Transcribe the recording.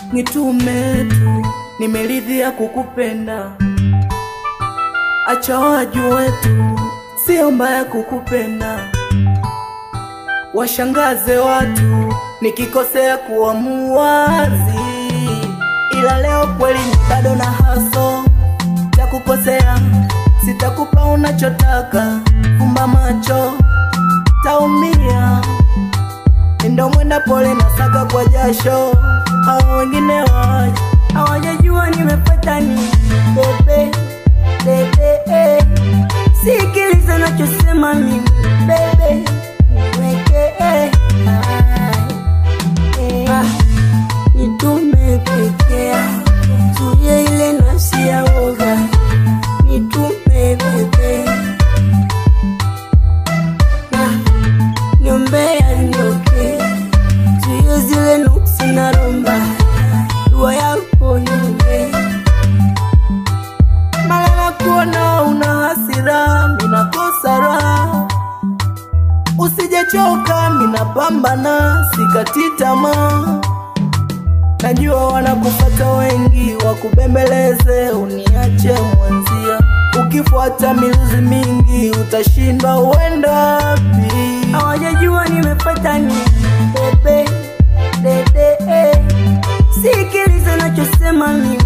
nitume tu, nimeridhia kukupenda, acha wajue tu, sio mbaya kukupenda, washangaze watu nikikosea kuwa muwazi, ila leo kweli ni bado na haso takukosea, sitakupa unachotaka, fumba macho taumia ndo mwenda pole na saka kwa jasho, hao wengine waje hawajajua nimepata nini. Bebe bebe, eh. sikiliza nachosema mimi bebe, niweke eh. Eh. Ah, nitume pekea zuie ile nafsi ya woga, nitume bebe Ah, niombea nioke zuio zile nuksi na romba dua yako niombe mara na kuona una hasira minakosa raha usijechoka minapambana sikati tamaa najua wanakupata wengi wakubembeleze uniache mwanzia ukifuata miluzi mingi utashindwa uenda wapi hawajajua nimepata nini bebe dede eh. sikiliza nachosema mimi